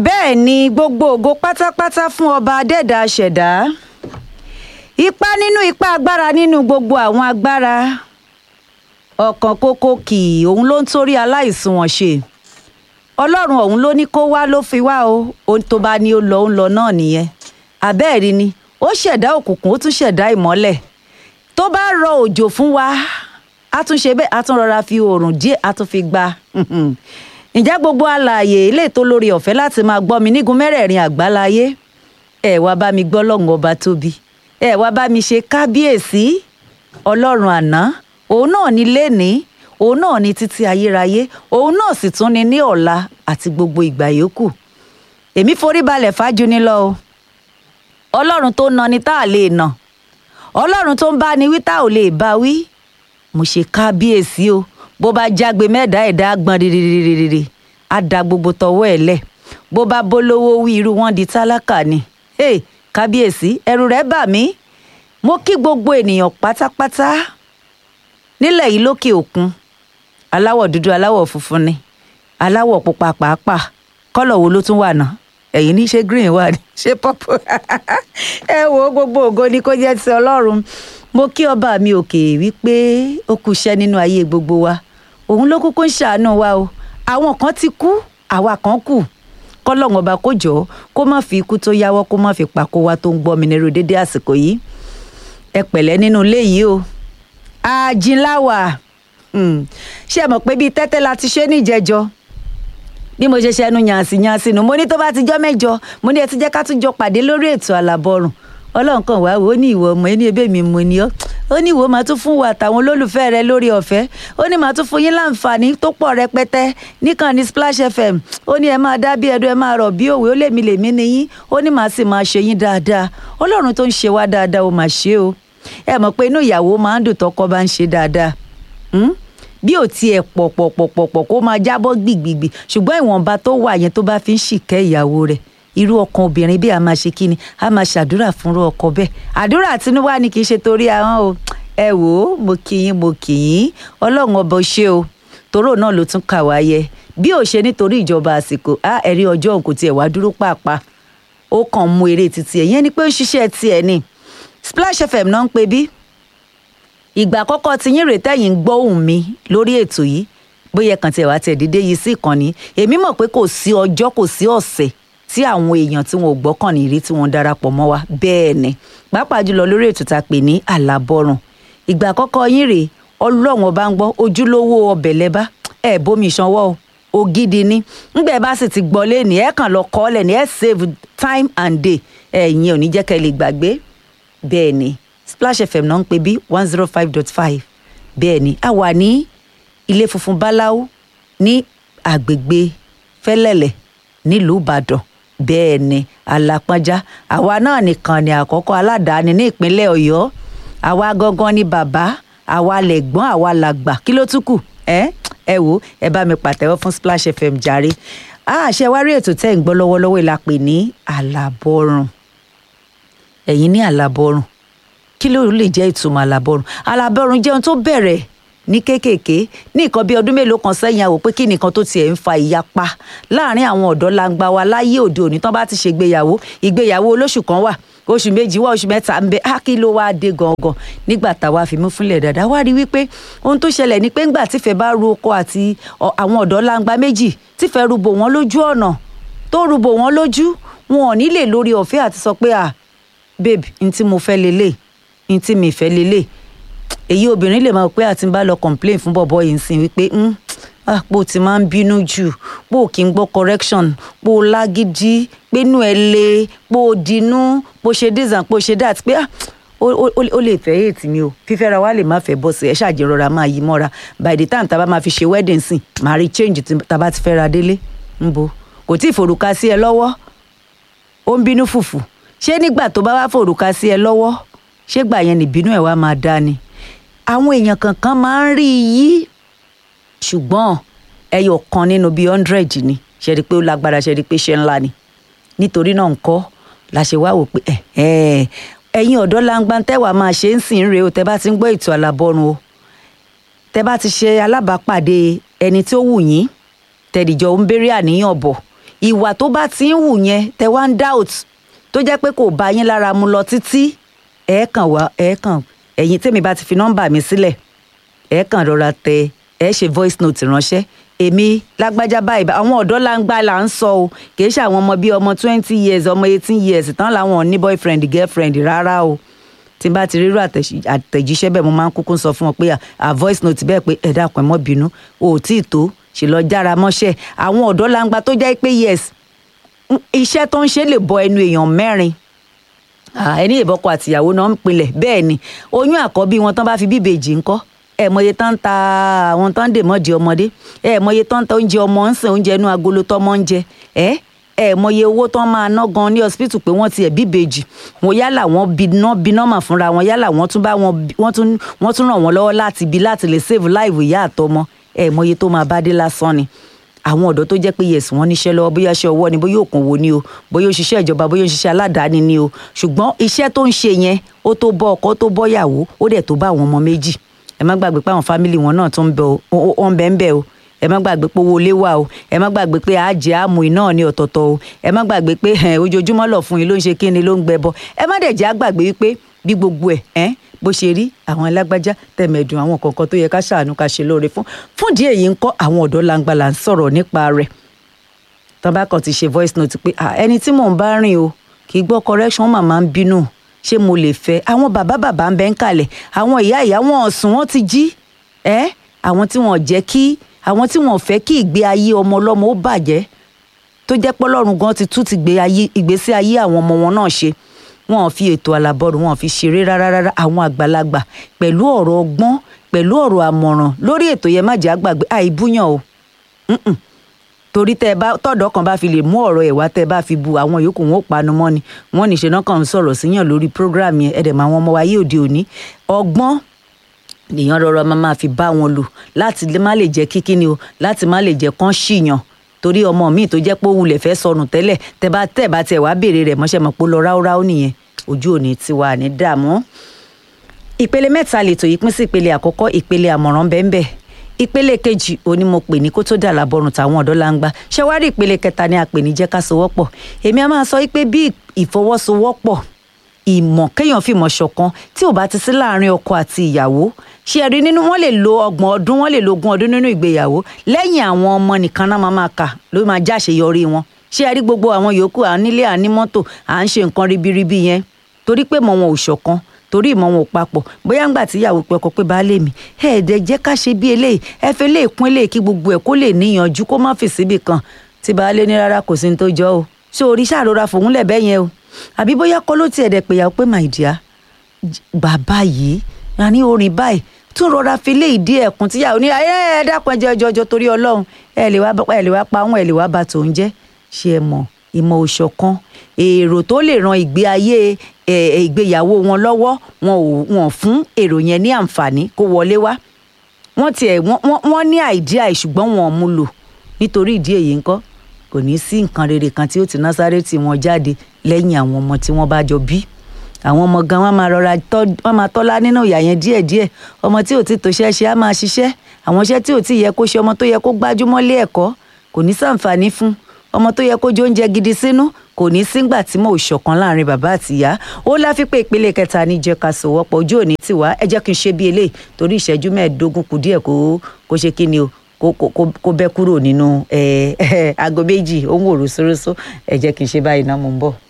bẹ́ẹ̀ ni gbogbo ògo pátápátá fún ọba adẹ́dàá ṣẹ̀dá ipá nínú ipá agbára nínú gbogbo àwọn agbára ọ̀kan kókó kì í òun ló ń torí aláìsùnwọ̀n ṣe ọlọ́run ọ̀hún ló ní kó wá ló fi wá o ohun tó bá ní ó lọ ń lọ náà nìyẹn àbẹ́ẹ̀rí ni ó ṣẹ̀dá òkùnkùn ó tún ṣẹ̀dá ìmọ́lẹ̀ tó bá rọ òjò fún wa a tún ṣe bẹ́ẹ̀ a tún rọra fi oòrùn díẹ̀ a tún fi gba ǹjẹ́ gbogbo alààyè ilé tó lórí ọ̀fẹ́ láti máa gbọ́ mi nígun mẹ́rẹ̀ẹ̀rin àgbáláyé ẹ wá bá mi gbọ́ lọ́hùn ọba tóbi ẹ wá bá mi ṣe kábíyèsí ọlọ́run àná òun náà ní lénìí òun náà ní títí ayérayé òun náà sì tún ní ní ọ̀la àti gbogbo ìgbà yòókù èmi forí balẹ̀ fájú ní lọ o ọlọ́run tó na ni tá a lè nà ọlọ́run tó ń bá ni wí tá ò lè bá wí mo ṣe kábíyèsí o bó bá jágbe mẹ́ẹ̀dá ẹ̀dá gbọ́n rírírírírí á da gbogbo tọwọ́ ẹ̀ lẹ̀ bó bá bólówó wí irú wọn di tálákà ni hey, kábíyèsí ẹ̀rù rẹ̀ bà mí mo kí gbogbo ènìyàn pátápátá nílẹ̀ yìí lókè òkun aláwọ̀ dúdú aláwọ̀ funfun ni aláwọ̀ pupa pàápàá kọ́lọ̀ wo ló tún wà náà ẹ̀yin ní ṣé green wà ní ṣé purple ẹ wo gbogbo ògo ni kó jẹ́ ti ọlọ́run mo kí ọba mi òkè wípé ó kú iṣẹ́ nínú ayé gbogbo wa òun ló kúkú ń ṣàánú wa o àwọn kan ti kú àwa kan kù kọ́lọ́run ọba kó jọ kó má fi ikú tó yáwọ́ kó má fi pàkó wa tó ń gbọ́ mi nírú dédé àsìkò yìí ẹ pẹ̀lẹ́ nínú ilé yìí o àjìnláwà ṣé ẹ mọ̀ pé bíi tẹ́tẹ́ la ti ṣe níjẹjọ bí mo ṣe ṣẹnu yànsì yànsì nù mo ní tó bá ti jọ́ mẹ́jọ mo ní ẹ ti jẹ́ ká tún jọ pàdé lórí ètò àlàbọ̀rùn ọlọ́run kan wá wò ó ní ìwọ ọmọ ẹni ebé mi mo ní ọ́ ó ní ìwọ máa tún fún wa àtàwọn olólùfẹ́ rẹ lórí ọ̀fẹ́ ó ní máa tún fún yín láǹfààní tó pọ̀ rẹpẹtẹ níkànnì Splash FM ó ní ẹ máa dá bí ẹdun ẹ máa rọ̀ bí òwe ó lèmi lèmi ni yín ó ní màá sì máa ṣe yín dáadáa ọlọ́run tó ń ṣe wá dáadáa ó máa ṣe o ẹ mọ̀ pé inú ìyàwó máa ń dùn tọkọ bá ń ṣe dáadáa bí ò tiẹ̀ pọ̀ pọ̀ pọ̀ pọ̀ pọ̀ kó máa jábọ́ gbìgbìgbì ṣùgbọ́n ìwọ̀nba tó wà yẹn tó bá fi ń ṣìkẹ́ ìyàwó rẹ̀ irú ọkàn obìnrin bí a máa ṣe kíni a máa ṣàdúrà fúnrú ọkọ bẹ́ẹ̀ àdúrà àtinúwá ni kì í ṣe torí ahọ́n o ẹ wò ó mo kì í mo kì í ọlọ́run ọba ṣe o toró náà ló tún kà wá yẹ bí ò ṣe nítorí ìjọba àsìkò á ẹ̀rí ọjọ́ òun kò tiẹ̀ wá dúró pàápàá ó kàn mú eré títí ẹ̀ yẹn ni pé ó ń ṣiṣẹ́ tiẹ̀ ni Splash FM náà ń pe bí ìgbà àkọ́kọ́ tí yín rèé tẹ̀yìn ń gbọ́ ohùn mi lórí ètò yìí bóyá kàn tiẹ̀ wá tiẹ̀ dídé yìí sí ìkànnì èmi mọ̀ pé kò sí ọjọ́ kò sí ọ̀sẹ̀ tí àwọn èèyàn tí wọn ò gbọ́kànlé rí tí wọ́n darapọ̀ mọ́ wa bẹ́ẹ̀ ni pàápàá jùlọ lórí ètò tá a pè ní àlàbọ̀rùn ìgbà àkọ́kọ́ yín rèé ọlọ́run ọba ń gbọ́ ojúlówó ọbẹ̀ lẹ́bá ẹ̀ bómi ìsanwó o ògidì ni ńgbẹ́ bá sì ti gbọ́ lẹ́nì ẹ̀ kàn lọ kọ́ lẹ́nì ẹ̀ save time and day ẹ̀yin ò ní jẹ́ kẹ́ lè gbàgbé bẹ́ẹ̀ ni Splash FM náà ń pè bí one zero five dot five bẹ́ẹ̀ ni a wà ní ilé funfun báláú ní àgbègbè fẹ́lẹ́lẹ̀ nílùú Ìbàdàn bẹ́ẹ̀ ni alápọ́njá àwa náà nìkan ni àkọ́kọ́ aládàáni ní ìpínlẹ̀ Ọ̀yọ́ àwa gangan ni bàbá àwa lẹ̀gbọ́n àwa làgbà kí ló tún kù ẹ ẹ wò ẹ bá mi pàtẹ́wọ́ fún Splash FM jàre àṣẹ wá rí ètò tẹ́ ń gbọ́ lọ́wọ́lọ́wọ́ ìlà pè ní àlàbọ̀rùn ẹ̀yin ní àlàbọ̀rùn kí ló lè jẹ́ ìtumọ̀ àlàbọ̀rùn àlàbọ̀rùn jẹun tó bẹ̀rẹ̀ ní kéékèèké ní nǹkan bíi ọdún mélòó kan sẹ́yìn àwò pé kí nìkan tó tiẹ̀ ń fa ìyapa láàrin àwọn ọ̀dọ́ langba wa láyé òde òní tán bá ti ṣe ìgbéyàwó ìgbéyàwó olóṣù kan wà oṣù méjì wá oṣù mẹ́ta ń bẹ á kí ló wáá dé gangan nígbà táwa fi mú fúnlẹ̀ dáadáa wá rí wípé ohun tó ṣẹlẹ̀ ni pé ńgbà tífẹ̀ bá ru oko àti àwọn ọ̀dọ́ langba méjì tífẹ̀ rúbò wọ́n lójú ọ̀nà tó rúbò wọ́n lójú wọn ò ní lè lórí ọ̀fẹ́ àti sọ pé ah babe n tí mo fẹ́ lélẹ̀ n tí mi fẹ́ lélẹ̀ èyí obìnrin lè máa pé àti bá lọ complain fún bọ̀bọ̀ yìí sìn wípé pò tí máa ń bínú jù pò kí n gbọ́ correction pò lágídí pénú ẹ le pò dínú pò ṣe this and pò ṣe that pé ó lè fẹ́ ètì mi o fífẹ́ra wa lè má fẹ́ bọ́ sí ẹ ṣàjẹrọra máa yí mọ́ra by the time tá a bá máa fi ṣe wedding sìn máa rí change tá a bá ti fẹ́ra délé ń bo kò tí ì forúka sí ẹ lọ́wọ́ ó ń bínú fùfù ṣé nígbà tó bá wá forúka sí ẹ lọ́wọ́ ṣé gbà yẹn nìbínú ẹ wá máa dá ni àwọn èèyàn kankan máa ń rí yí ṣùgbọ́n ẹyọ kan nínú bíi hundred ni ṣe rí i pé ó lágbára ṣe rí i pé ṣe ńlá ni nítorí náà ńkọ́ la ṣe wá wò pé ẹ̀yin ọ̀dọ́ langba tẹ́wàá máa ṣe ń sìn rèé o tẹ́ bá ti ń gbọ́ ètò àlàbọ̀run o tẹ́ bá ti ṣe alábàápàdé ẹni tó wù yín tẹ̀díjọ́ ń béèrè àníyàn bọ̀ ìwà tó bá ti ń wù yẹn tẹ wá ń doubt tó jẹ́ pé kò bá yín lára mu lọ títí ẹ kàn wá ẹ kàn ẹ̀yin tèmi bá ti fi nọ́mbà mi sílẹ̀ ẹ kàn rọra tẹ ẹ ṣe voice note ránṣẹ́ èmi lágbájá báyìí àwọn ọ̀dọ́ láǹgbá là ń sọ o kìí ṣe àwọn ọmọ bíi ọmọ twenty years ọmọ eighteen years tán làwọn ò ní boyfriend girlfriend rárá o tí n bá ti rírú àtẹ̀jíṣẹ́ bẹ́ẹ̀ mo máa ń kúkú sọ fún wọn pé à voice note bẹ́ẹ̀ pé ẹ dákun ẹ mọ́ bínú o ò tí ì tó ṣe lọ jára mọ́ṣẹ́ àwọn ọ̀dọ́ láǹgbá tó jẹ́ pé yes iṣẹ́ tó ń ṣe lè bọ ẹnu èèyàn mẹ́rin ẹni ìbọkọ àtìyàwó náà ń pinlẹ̀ bẹ́ẹ̀ ni oyún àkọ́bí wọn tán bá fi bíbejì ńkọ́ ẹ mọye tán ń ta àwọn tán ń dè mọ́dì ọmọdé ẹ mọye tán ń ta oúnjẹ ọmọ ń sìn oúnjẹ inú agolo tọmọ ń jẹ ẹ ẹ mọye owó tán máa ná gan ní hospital pé wọ́n tiẹ̀ bíbejì wọn yálà wọ́n biná biná mà fúnra wọn yálà wọ́n tún bá wọn wọ́n tún wọ́n tún ràn wọ́n lọ́wọ́ láti bí láti lè save life ìyá àtọmọ ẹ mọye tó máa bá dé lásán ni àwọn ọ̀dọ́ tó jẹ́ pé yes wọ́n níṣẹ́ lọ́wọ́ bóyá iṣẹ́ ọwọ́ ni bóyá òkòwò ni o bóyá òṣìṣẹ́ ìjọba bóyá òṣìṣẹ́ aládàáni ni o ṣùgbọ́n iṣẹ́ tó ń ṣe yẹn ó tó bọ́ ọkọ tó bọ́ yàwó ó dẹ̀ tó bá àwọn ọmọ méjì ẹ má gbàgbé pé àwọn fámìlì wọn náà tó ń bẹ ó ń bẹ ń bẹ o ẹ má gbàgbé pé owó ilé wà o ẹ má gbàgbé pé àjẹ àmú iná ní ọ̀tọ̀ọ̀tọ̀ o ẹ má gbàgbé pé ojoojúmọ́ lọ fún yín ló ń ṣe kí ni ló ń gbẹbọ ẹ má dẹ̀ jẹ́ àgbàgbé wípé bí gbogbo ẹ̀ bó ṣe rí àwọn alágbájá tẹ̀mẹ̀dùn àwọn kọ̀ọ̀kan tó yẹ ká ṣàánú ká ṣe lóore fún fún díẹ̀ yìí ń kọ́ àwọn ọ̀dọ́ langba là ń sọ̀rọ̀ nípa rẹ̀ tán bá kàn ti ṣe voice note pé ẹni tí mò ń bá rìn o kì í gbọ́ correction màmá ń bínú ṣé mo lè fẹ́ àwọn bàbá bàbá ń bẹ ń kalẹ̀ àwọn ìyá ìyá wọn ọ̀sùn wọn ti jí ẹ́ àwọn tí wọn jẹ́ kí àwọn tí wọn fẹ́ kí ìgbé ayé ọmọ ọlọ́mọ ó bàjẹ́ tó jẹ́ pé Ọlọ́run gan ti tún ti gbé ìgbésí ayé àwọn ọmọ wọn náà ṣe wọn ò fi ètò àlàbọ̀rù wọn ò fi ṣeré rárá rárá àwọn àgbàlagbà pẹ̀lú ọ̀rọ̀ ọgbọ́n pẹ̀lú ọ̀rọ̀ àmọ̀ràn lórí ètò yẹn má jẹ́ àgbàgbé àìbúyàn o torí tẹ bá tọ̀dọ̀ kan bá fi lè mú ọ̀rọ̀ ẹ̀ wá tẹ bá fi bu àwọn yòókù wọn ò panu mọ́ ni wọ́n ní ṣe náà kàn ń sọ̀rọ̀ síyàn lórí program yẹn ẹ̀dẹ̀ mọ́ àwọn ọmọ wa yé òde òní ọgbọ́n nìyẹn rọra máa máa fi bá wọn lò láti má lè jẹ́ kíkí ni o láti má lè jẹ́ kán ṣìyàn torí ọmọ míì tó jẹ́ pé ó wulẹ̀ fẹ́ sọnù tẹ́lẹ̀ tẹ bá tẹ̀ bá tẹ̀ wá béèrè rẹ̀ mọ́ṣẹ́ mọ̀ pé ó lọ ráúráú nìyẹn ojú òní tiwa ní dààmú. ìpele mẹ́ta lètò yìí pín sí ìpele àkọ́kọ́ ìpele àmọ̀ràn bẹ́ẹ̀ bẹ́ẹ̀ ìpele kejì òní mo pè ní kó tó dà lábọrùn táwọn ọ̀dọ́ la ń gbá ṣé wàá rí ìpele kẹta ni a pè ní jẹ́ ká sowọ́pọ̀ èmi a máa sọ pé bí ìfọwọ́sowọ́pọ̀ ìmọ̀ kéèyàn fìmọ̀ ṣọ̀kan tí ò bá ti sí láàrin ọkọ àti ìyàwó ṣé ẹ rí nínú wọn lè lo ọgbọ̀n ọdún wọn lè lo ogún ọdún nínú ìgbéyàwó lẹ́yìn àwọn ọmọ nìkan náà máa máa kà ló máa jáṣeyọrí wọn ṣé ẹ rí gbogbo àwọn yòókù à ń nílé à ń ní mọ́tò à ń ṣe nǹkan ribiribi yẹn torí pé mọ̀ wọn ò ṣọ̀kan torí ìmọ̀ wọn ò papọ̀ bóyá ńgbà tí ìyàwó pé ọkọ pé baálé mi ẹ ẹ̀dẹ̀ jẹ́ ká ṣe bí eléyìí ẹ fẹ́ lè kún eléyìí kí gbogbo ẹ̀ kó lè níyanjú kó má fi síbì kan tí baálé ní rárá kò sí ní tó jọ o ṣé orí ṣàrora fòun lẹ̀ bẹ́ yẹn o àbí bóyá kọ́ ló tiẹ̀ dẹ̀ pé ìyàwó pé my dear bàbá yìí a ní orin báyìí tún rọra fi lé ìdí ẹ̀kún tíyàwó ní ẹ ẹ dákun ẹ jẹ́ ọjọ́ ọjọ́ torí ọlọ́run ẹ lè wá ẹ lè wá pa àwọn ẹ lè wá ba tòun jẹ́ ṣé ẹ mọ̀ ìmọ̀ òṣọ̀kan èrò tó lè ran ìgbé ayé ìgbéyàwó wọn lọ́wọ́ wọn ò wọn fún èrò yẹn ní àǹfààní kó wọlé wá wọ́n tiẹ̀ wọ́n ní àìdíà ṣùgbọ́n wọn ò mú lò nítorí ìdí èyí ńkọ́ kò ní sí nǹkan rere kan tí ó ti Násárẹ́tì wọn jáde lẹ́yìn àwọn ọmọ tí wọ́n bá jọ bí àwọn ọmọ gan wọn máa rọra wọn máa tọ́lá nínú ìyà yẹn díẹ̀díẹ̀ ọmọ tí ò ti tòṣẹ́ ṣe á máa ṣiṣẹ́ àwọn iṣẹ́ tí ò ti yẹ kó ṣe ọmọ tó yẹ kó gbájúmọ́ lé ẹ̀kọ́ kò ní sàǹfààní fún ọmọ tó yẹ kó jẹ oúnjẹ gidi sínú kò ní sígbà tí mo ṣọ̀kan láàrin bàbá àti ìyá ó láfi pé ìpele kẹta ní jẹ́ ká sòwọ́pọ̀ ojú òní tiwa ẹ jẹ́ kí n ṣe bí eléyìí torí ìṣẹ́jú mẹ́ẹ̀ẹ́dógún kù díẹ̀ kó kó ṣe kí ni o kó kó kó bẹ́ kúrò nínú aago méjì ó ń wò rúṣúrúṣú ẹ jẹ́ kí n ṣe báyìí náà mo ń bọ̀.